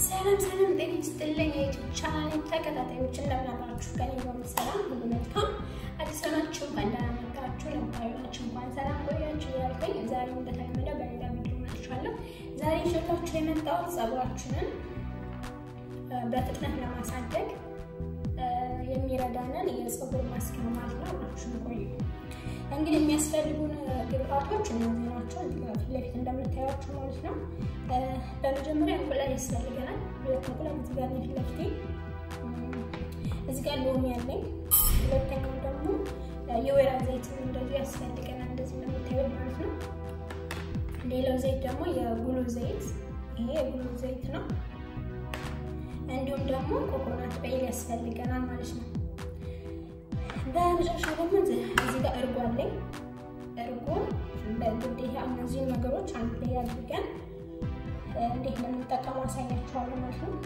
ሰላም ሰላም፣ ጤና ይስጥልኝ የዩቲዩብ ቻናል ተከታታዮች እንደምን አላችሁ? ከኔ ጋር ሰላም ሁሉ መልካም። አዲስ ናችሁ እንኳን ደህና መጣችሁ፣ ነባሩ ናችሁ እንኳን ሰላም ቆያችሁ ያልኩኝ ዛሬ እንደተለመደ በሌላ ቪዲዮ መጥቻለሁ። ዛሬ ይዤላችሁ የመጣሁት ፀጉራችንን በፍጥነት ለማሳደግ የሚረዳንን የፀጉር ማስክ ነው ማለት ነው። አብራችሁን ቆዩ። እንግዲህ የሚያስፈልጉን ግብአቶች እነዚህ ናቸው። ፊት ለፊት እንደምታዩቸው ማለት ነው። በመጀመሪያ እንቁላል ያስፈልገናል። ሁለት እንቁላል እዚህ ጋር ፊት ለፊቴ፣ እዚህ ጋር ሎሚ ያለኝ። ሁለተኛው ደግሞ የወይራ ዘይት እንደዚህ ያስፈልገናል፣ እንደዚህ እንደምታዩት ማለት ነው። ሌላው ዘይት ደግሞ የጉሎ ዘይት፣ ይሄ የጉሎ ዘይት ነው። እንዲሁም ደግሞ ኮኮናት ኦይል ያስፈልገናል ማለት ነው። በመጨረሻ ደግሞ እዚህ ጋር እርጎ አለኝ። እርጎ በግዴታ እነዚህን ነገሮች አንድ ላይ አድርገን እንዴት እንደምንጠቀሙ አሳያችኋለሁ ማለት ነው።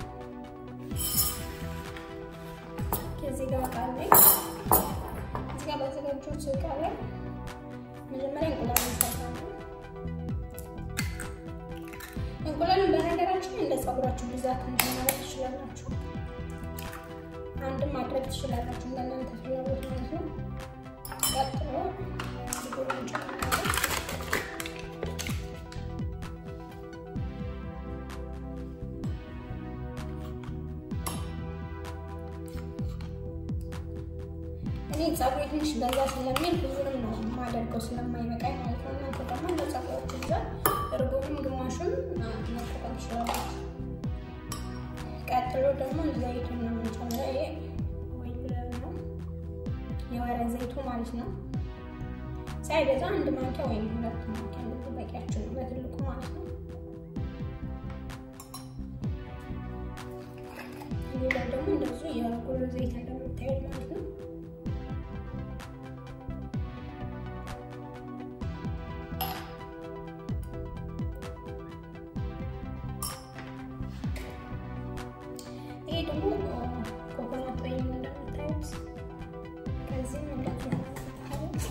እዚህ ጋር እቃ አለኝ። እዚህ ጋር ባዘጋጀሁት እቃ ላይ መጀመሪያ እንቁላል እንሰራለን። እንቁላሉን በነገራችን እንደ ፀጉራችሁ ብዛት እንድናረግ ትችላላችሁ። አንድም ማድረግ ትችላላችሁ እንደናንተ ፍላጎት ማለት ነው። ቀጥሎ ሊጎን እንጨምራለን። እኔ ፀጉሬ ትንሽ በዛ ስለሚል ብዙንም ነው የማደርገው ስለማይበቃኝ ማለት ነው። እናንተ ደግሞ እንደ ፀጉራችሁ ብዛት እርጎንም ግማሹን መጠቀም ትችላላችሁ። ቀጥሎ ደግሞ ዘይቱን ነው የምንጨምረው። ይሄ ወይ ነው የወይራ ዘይቱ ማለት ነው። ሳይበዛ አንድ ማንኪያ ወይም ሁለት ማንኪያ እንደዚህ በቂያችን ነው፣ በትልቁ ማለት ነው። ሌላው ደግሞ እንደዚሁ የጉሎ ዘይት እንደምታዩት ማለት ነው። ይሄ ደግሞ ኮኮናት ኦይል እንደምታዩት ከዚህም እንደዚህ እንደምታዩት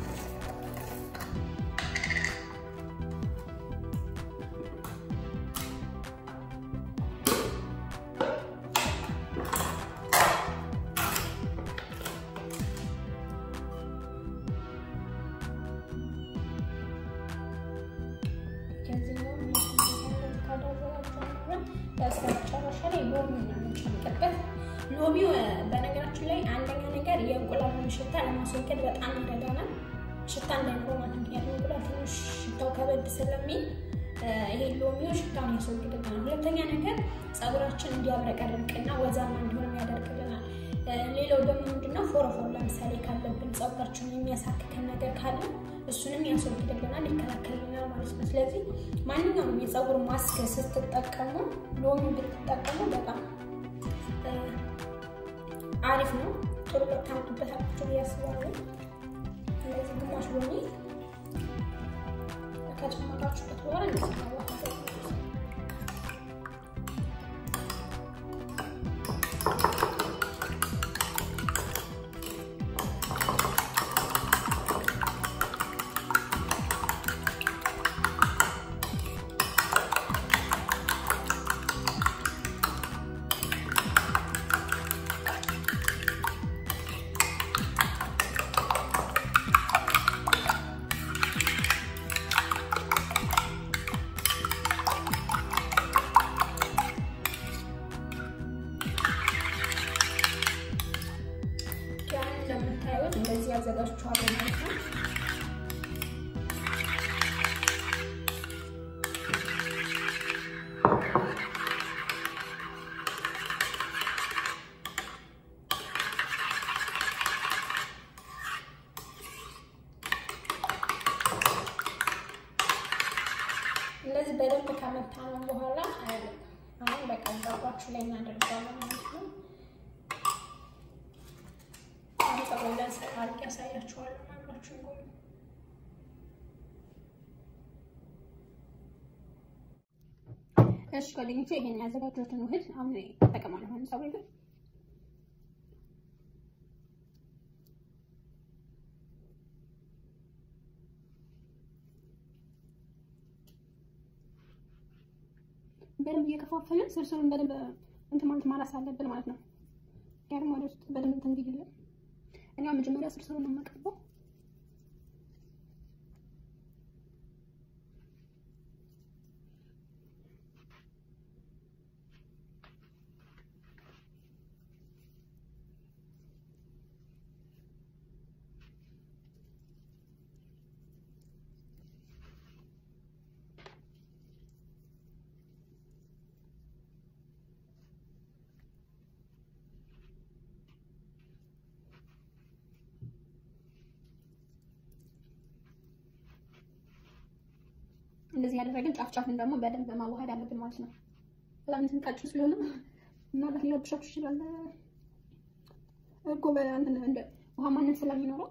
ከዚህኛው መጨረሻ ላይ ሎሚ ነው የምንጨምርበት። ሎሚው በነገራችን ላይ አንደኛ ነገር የእንቁላሉን ሽታ ለማስወገድ በጣም ይረዳናል። ሽታ እንዳይኖረው ማለት ምክንያቱም እንቁላል ትንሽ ሽታው ከበድ ስለሚል ይሄ ሎሚው ሽታውን ያስወግድልናል። ሁለተኛ ነገር ፀጉራችን እንዲያብረቀርቅና ወዛማ እንዲሆን ያደርግልናል። ሌላው ደግሞ ምንድነው ፎረፎር ለምሳሌ ካለብን ፀጉራችን የሚያሳክከን ነገር ካለ እሱንም ያስወግድልናል፣ ይከላከልልናል ማለት ነው። ስለዚህ ማንኛውም የፀጉር ማስክ ስትጠቀሙ ሎሚ ብትጠቀሙ በጣም አሪፍ ነው። ጥሩ ታምጡበታላችሁ ብዬ አስባለሁ። ስለዚህ ግማሽ ሎሚ ከጨመራችሁበት በኋላ እንደዚህ ማዋሃድ እንደምታዩት እንደዚህ ያዘጋጅቼዋለሁ ማለት ነው። እንደዚህ በደንብ ከመታነው በኋላ አሁን በቃ ዛባችሁ ላይ እናደርገዋለን ማለት ነው። ፀጉር አድርጌ ያሳያችኋለሁ። አብራችሁን ቆዩ። እሺ ጓደኞቼ ይሄን ያዘጋጀሁትን ውህድ አሁን እጠቀማለሁ። አሁን ፀጉሬ ላይ በደንብ እየከፋፈልን ስርስሩን በደንብ እንትን ማለት ማራስ አለብን ማለት ነው። ያንም ወደ ውስጥ በደንብ እንትን እንዲልልን እኔ መጀመሪያ ስርስሩን ነው የማቀርበው። እንደዚህ ያደረግን ጫፍ ጫፍን ደግሞ በደንብ ማዋሃድ አለብን ማለት ነው። በጣም እንትን ቀጭን ስለሆነ ምናልባት ሊረብሻችሁ ይችላል እኮ በእንትን እንደ ውሃ ማነት ስለሚኖረው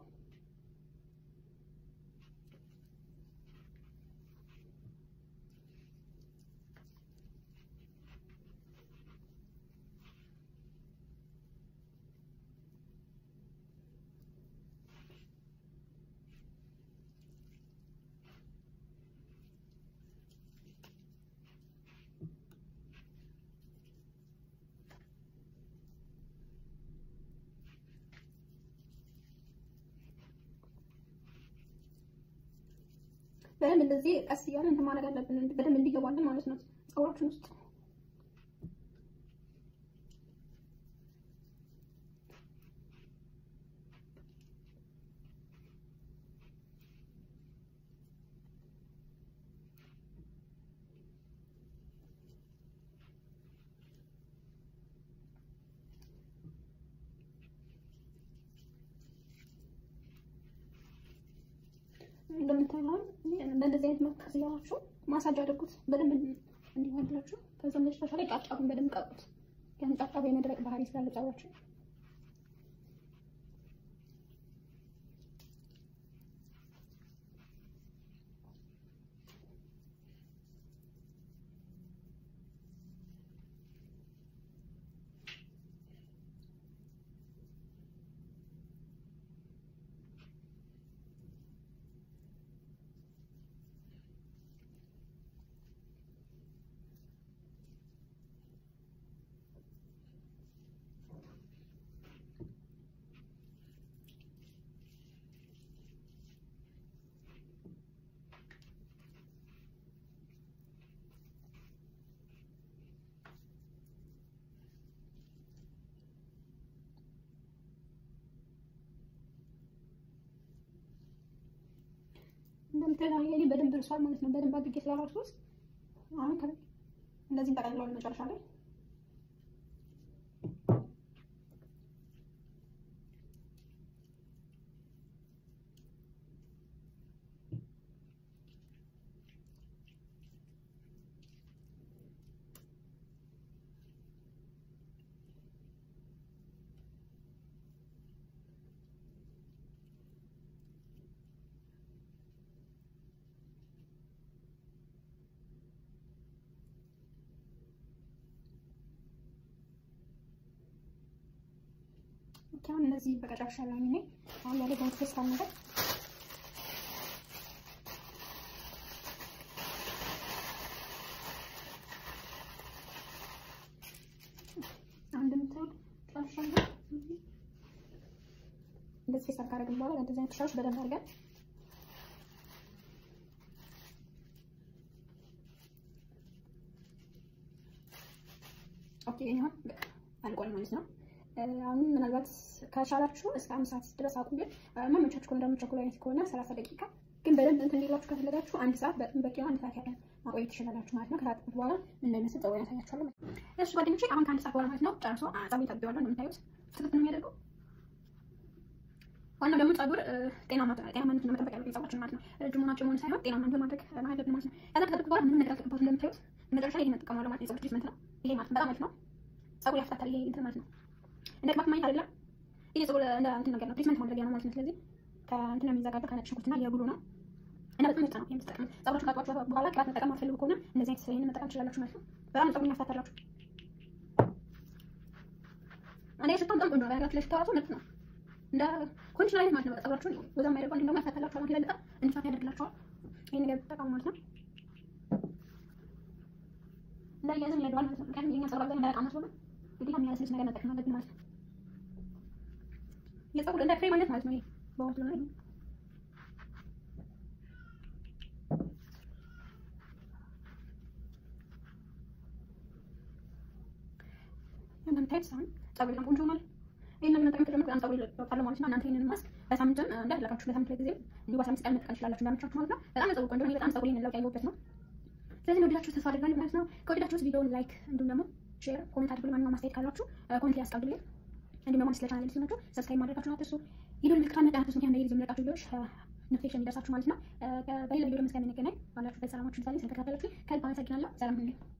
በደንብ እንደዚህ ቀስ እያለ እንትን ማድረግ አለብን፣ በደንብ እንዲገባልን ማለት ነው ፀጉራችን ውስጥ። እንደምታዩት በእንደዚህ አይነት መልክ ከስያዋችሁ ማሳጅ አድርጉት በደንብ እንዲሆንላችሁ። ከዛ መጨረሻ ላይ ጫፍጫፉን በደንብ ቀቡት። ያን ጫፍጫፍ የመድረቅ ባህሪ ስላለ ፀጉራችሁ እንደምታዩት የኔ በደንብ ደርሷል ማለት ነው። በደንብ አድርጌ ስላላችሁት አሁን ከላይ እንደዚህ እንጠቀልለዋለን መጨረሻ ላይ አሁን እነዚህ በቀጫሻ ላይ ነኝ አሁን ያለ ባንክ ተስፋ ነገር አንድ ምታውቅ ጫሻ እንደዚህ ፌስ ካደረግን በኋላ እንደዚህ አይነት ሻሽ በደንብ አድርገን ኦኬ ይሄን አልቋል ማለት ነው። አሁን ምናልባት ከቻላችሁ እስከ አንድ ሰዓት ድረስ አቁም። ግን ማመቻችሁ ከሆነ ደግሞ ቸኮል አይነት ከሆነ ሰላሳ ደቂቃ ግን በደንብ እንትን እንዲላችሁ ከፈለጋችሁ አንድ ሰዓት በጣም በቂ ነው። አንድ ሰዓት ያለ ማቆየት ትችላላችሁ ማለት ነው። ከታጠብኩት በኋላ ምን እንደሚመስል ፀጉር ያሳያችኋለሁ። እሱ ጓደኞቼ አሁን ከአንድ ሰዓት በኋላ ማለት ነው ጨርሶ ፀጉር ታጥቤዋለሁ። እንደምታዩት ፍትፍት ነው የሚያደርገው። ዋናው ደግሞ ፀጉር ጤናማ ጤናማነቱን መጠበቅ ያለብን ፀጉራችን ማለት ነው። ረጅም ሆናቸው መሆን ሳይሆን ጤናማ እንዲሆን ማድረግ አለብን ማለት ነው። ከዛ ከታጠብኩት በኋላ ምንም ነገር አልተቀባሁትም። እንደምታዩት መጨረሻ ላይ ይሄን እጠቀማለሁ ማለት ነው። የፀጉር ትሪትመንት ነው ይሄ ማለት በጣም አሪፍ ነው። ፀጉር ያፍታታል ይሄ እንትን ማለት ነው። እንደ ቅባት ማግኘት አይደለም። ይሄ ፀጉር እንደ እንትን ነገር ነው፣ ትሪትመንት ማድረጊያ ነው ማለት ነው። ስለዚህ ከእንትን ነው የሚዘጋጀው ከነጭ ሽንኩርትና የጉሉ ነው እና በጣም ምርጥ ነው የምትጠቀሙ። ፀጉራችሁን ካጥባችሁ በኋላ ቅባት መጠቀም አትፈልጉ ከሆነ እንደዚህ አይነት ይሄንን መጠቀም ትችላላችሁ ማለት ነው። በጣም ፀጉር ያፍታታላችሁ። እኔ ሽታው በጣም ቆንጆ ነው። ያጋችሁ ለሽታው ራሱ ምርጥ ነው። እንደ ኮንዲሽነር አይነት ማለት ነው። ፀጉራችሁን ወዛ የማይደርገው እንዲሁም ደግሞ ያፍታታላችኋል ማለት ይበልጣል፣ እንዲፋት ያደርግላችኋል። ይሄን ነገር ተጠቀሙ ማለት ነው። እንዳያዝም ይረዳዋል ማለት ነው። ምክንያቱም የኛ ፀጉር አብዛኛው ደረቅ መስሎ ነው ግዴታ የሚያለሰልስ ነገር መጠቀም አለብን ማለት ነው። የፀጉር እንደ ክሬም አይነት ማለት ነው። ይሄ በውስጡ ላይ እንደምታዩት ሳሁን ፀጉር በጣም ቆንጆ ሆኗል። ይህንን መጠቀም ከጀመርኩ በጣም ፀጉር ይወጣል ማለት ነው። እናንተ ይህንን ማስክ በሳምንትም እንደፈለጋችሁ ለሳምንት ላይ ጊዜ እንዲሁ በአስራ አምስት ቀን መጠቀም ትችላላችሁ እንዳመቻችሁ ማለት ነው። በጣም ፀጉር ቆንጆ ነው። በጣም ፀጉር ለውጥ ያየሁበት ነው። ስለዚህ ወደዳችሁ ተስፋ አድርጋለሁ ማለት ነው። ከወደዳችሁት ቪዲዮውን ላይክ እንዲሁም ደግሞ ሼር፣ ኮሜንት አድርጉልኝ። ማንኛውም አስተያየት ካላችሁ ኮሜንት ላይ አስቀምጡልኝ። እንዲሁም ደግሞ ስለ ቻናል ሲሆናችሁ ሰብስክራይብ ማድረጋችሁን አትርሱ። የደወል ምልክቷን መጫን አትርሱ። ምክንያቱም ጊዜ የምለቃችሁ ቪዲዮዎች ኖቲፊኬሽን እንዲደርሳችሁ ማለት ነው። በሌላ ቪዲዮ እስከምንገናኝ ባላችሁበት ሰላማችሁ ይብዛልኝ። ስለተከታተላችሁ ከልብ አመሰግናለሁ። ሰላም ሁኑ።